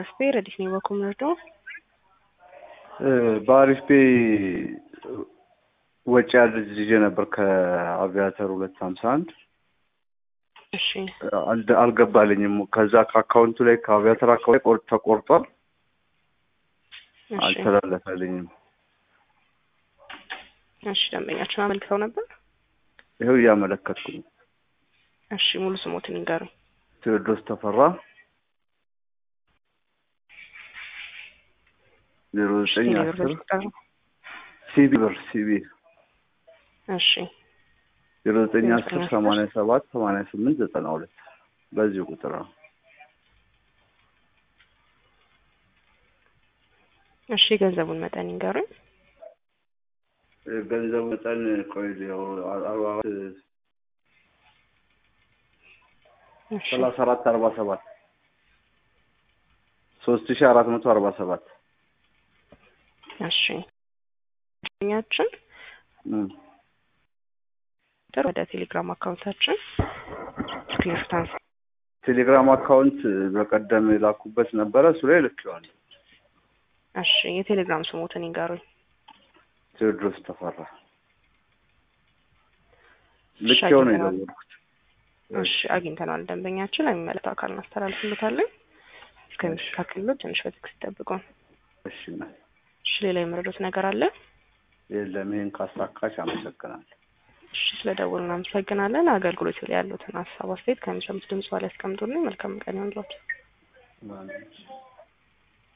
አስፔ ረዲስ ነው በኮምረዶ በአሪፍ ፔ ወጪ ያለ ይዤ ነበር ከአቪያተር ሁለት ሀምሳ አንድ እሺ አልደ- አልገባልኝም። ከዛ ከአካውንቱ ላይ ከአቪያተር አካውንት ቆር- ተቆርጧል፣ እሺ አልተላለፈልኝም። እሺ ደንበኛችን አመልክተው ነበር። ይኸው እያመለከትኩ ነው። እሺ ሙሉ ስሞትን ይንገሩኝ። ቴዎድሮስ ተፈራ ዜሮ ዘጠኝ ቴሌብር አስር ቁጥር ነው። ሲቢ ብር ሲቢ እሺ ዜሮ ዘጠኝ አስር ሰማንያ ሰባት ሰማንያ ስምንት ዘጠና ሁለት በዚሁ ቁጥር ነው። እሺ የገንዘቡን መጠን ይንገሩኝ። ገንዘቡ መጠን ቆይ ያው አርባ እሺ ሰላሳ አራት አርባ ሰባት ሶስት ሺ አራት መቶ አርባ ሰባት እሺ ደንበኛችን ቁጥር ወደ ቴሌግራም አካውንታችን ስክሪንሾት አንስ ቴሌግራም አካውንት በቀደም የላኩበት ነበረ እሱ ላይ ልኬዋለሁ። እሺ የቴሌግራም ስሞትን ይንገሩኝ። ቴዎድሮስ ተፈራ እሺ፣ ልኬው ነው አግኝተናል። የደወልኩት። እሺ አግኝተነዋል። ደንበኛችን ለሚመለከተው አካል እናስተላልፍለታለን። እስከሚስተካከልሎት ትንሽ በትዕግስት ይጠብቁን። እሺ እና እሺ ሌላ የመረዱት ነገር አለ? የለም ይሄን ካሳካሽ አመሰግናለሁ። እሺ ስለደወሉ እናመሰግናለን። አገልግሎት ላይ ያሉትን ሀሳብ አስተያየት ከሚሰሙት ድምጽ ላይ ያስቀምጡልን። መልካም ቀን ይሁንላችሁ። ማለት ነው።